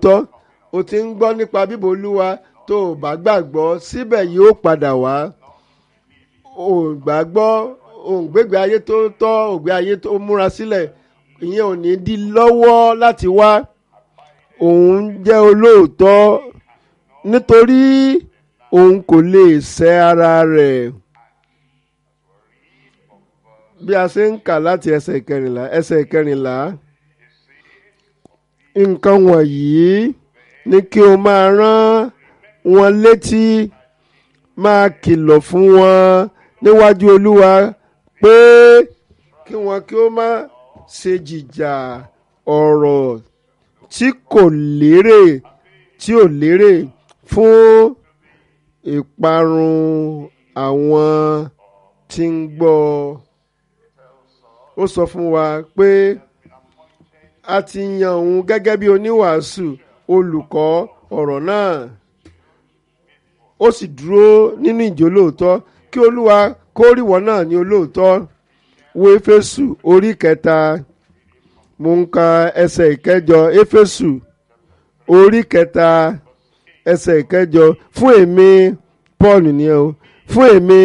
tọ́ o ti ń gbọ́ nípa bíbọ̀ olúwa tó o bá gbàgbọ́ síbẹ̀ yóò padà wá o gbàgbọ́ o ń gbégbé ayé tó tọ́ ògbé ayé tó múra sílẹ̀ ìyẹn ò ní dí lọ́wọ́ láti wá òun jẹ́ olóòótọ́ nítorí òun kò lè sẹ́ ara rẹ̀ bí a ṣe ń kà láti ẹsẹ̀ kẹrìnlá ẹsẹ̀ kẹrìnlá nǹkan wọ̀nyí ni kí o máa rán wọn létí máa kìlọ̀ fún wọn níwájú olúwa pé kí wọn kí ó má ṣe jìjà ọ̀rọ̀ tí kò lérè tí ò lérè fún ìparun àwọn tí ń gbọ́ ó sọ fún wa pé a ti yan òun gẹ́gẹ́ bí oníwàásù olùkọ́ ọ̀rọ̀ náà ó sì dúró nínú ìjó lóòótọ́ kí olúwa kó ríwọ́ náà ní olóòótọ́ wo éfésù orí kẹta mo ń ka ẹsẹ̀ ìkẹjọ éfésù orí kẹta ẹsẹ̀ ìkẹjọ fún èmi paul nìyẹn o fún èmi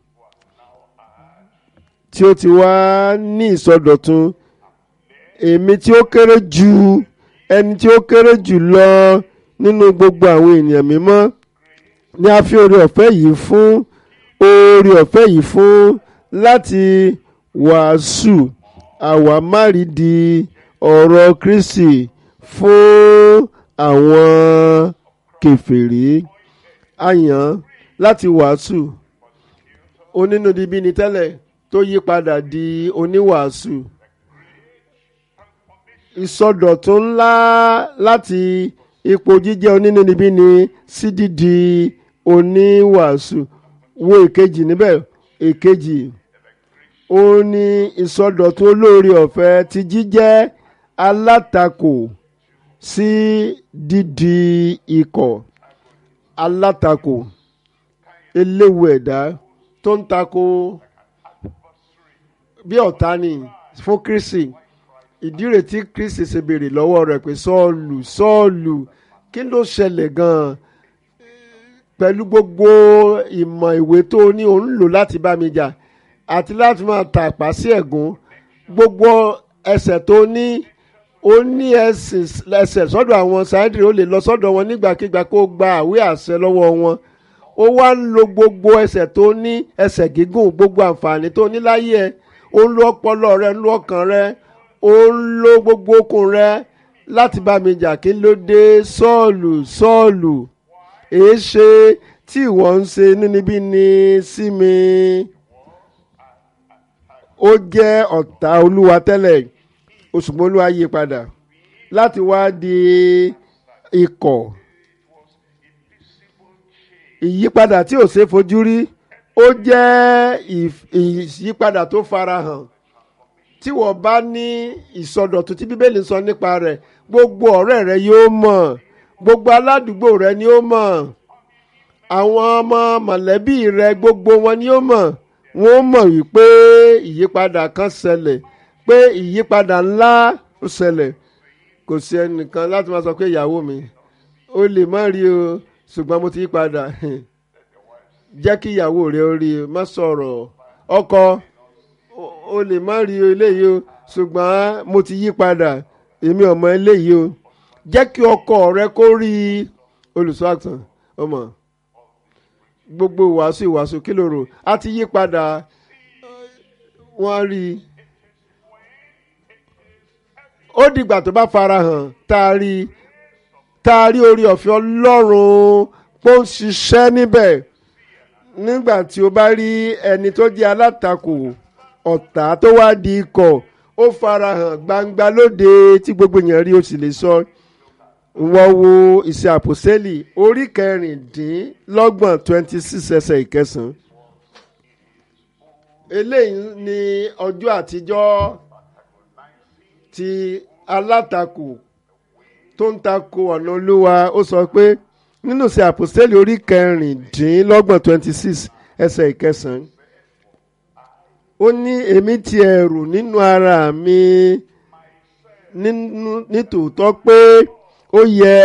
tí ó ti wá ní ìsọdọ̀tun èmi tí ó kéré jù ẹni tí ó kéré jù lọ nínú gbogbo àwọn ènìyàn mímọ́ ni a fi oore ọ̀fẹ́ yìí fún oore ọ̀fẹ́ yìí fún láti wàásù àwámárìdí ọ̀rọ̀ Kristi fún àwọn kèfèrí a yàn láti wàásù onínúdibí ni tẹ́lẹ̀ tó yí padà di oníwàásù ìsọdọ̀tun ńlá láti ipò jíjẹ́ onínúnibíni sí dídi oníwàásù wo èkejì níbẹ̀ èkejì ó ní ìsọdọ̀tun olóore ọ̀fẹ́ ti jíjẹ́ alátakò sí dídi ikọ̀ alátakò eléwu ẹ̀dá tó ń takò bí ọ̀tá ni fún Kristi ìdí rẹ̀ tí Kristi ṣe béèrè lọ́wọ́ rẹ̀ pé Sọ́ọ̀lù Sọ́ọ̀lù kí ló ṣẹlẹ̀ gan-an pẹ̀lú gbogbo ìmọ̀ ìwé tó ní òun lò láti bá mi jà àti láti máa tàpá sí ẹ̀gún gbogbo ẹsẹ̀ tó ní ó ní ẹsẹ̀ sọ́dọ̀ àwọn sáyẹ́dìrì ó lè lọ sọ́dọ̀ wọn nígbàkigbà kó gba àwé àṣẹ lọ́wọ́ wọn ó wá ń lo gbogbo ẹsẹ̀ tó ní ẹsẹ̀ gígùn gbogbo àǹfààní tó ní láyé ẹ̀ ó ń lo ọpọlọ rẹ̀ ń lo ọkàn rẹ̀ ó ń lo gbogbo okun rẹ̀ láti bá mi jà kí ló dé sọ́ọ̀lù sọ́ọ̀lù èé ṣe tí ìwọ ń ṣe níníbí ni sí mi ó jẹ́ ọ̀tá olúwa tẹ́lẹ̀ ṣùgbọ́n olúwa yí padà láti wá di ikọ̀ ìyípadà tí ò ṣe fojú rí ó jẹ́ ìyípadà tó farahàn tí wọ́n bá ní ìsọdọ̀tun tí bíbélì sọ nípa rẹ̀ gbogbo ọ̀rẹ́ rẹ yóò mọ̀ gbogbo aládùúgbò rẹ ni ó mọ̀ àwọn ọmọ mọ̀lẹ́bí rẹ gbogbo wọn ni ó mọ̀ wọ́n mọ̀ wípé ìyípadà kan ṣẹlẹ̀ pé ìyípadà ńlá ó ṣẹlẹ̀ kò sí ẹnìkan láti máa sọ pé ìyàwó mi ó lè má rí o ṣùgbọ́n mo ti yí padà jẹ́ kí ìyàwó rẹ ó rí o má sọ̀rọ̀ ọkọ o lè má rí eléyìí o ṣùgbọ́n mo ti yí padà èmi ọmọ eléyìí o jẹ́ kí ọkọ rẹ kó rí olùṣọ́ àgùntàn ọmọ gbogbo ìwàásù ìwàásù kí ló rò á ti yí padà wọ́n rí i ó dìgbà tó bá farahàn tá a rí tá a rí orí ọ̀fẹ́ ọlọ́run pé ó ń ṣiṣẹ́ níbẹ̀ nígbà tí o bá rí ẹni tó jẹ́ alátakò ọ̀tá tó wá di ikọ̀ ó farahàn gbangba lóde tí gbogbo èèyàn rí o sì lè sọ wọ́n wo ìṣe àpòsẹ́lì orí kẹrìndínlọ́gbọ̀n twenty six ẹsẹ̀ ìkẹsàn-án eléyìí ni ọjọ́ àtijọ́ ti alátakò tó ń takò ọ̀nà olúwa ó sọ pé nínú ìṣe àpòsẹ́lì orí kẹrìndínlọ́gbọ̀n twenty six ẹsẹ̀ ìkẹsàn-án ó ní èmi ti ẹ̀rù nínú ara mi nítòótọ́ pé ó yẹ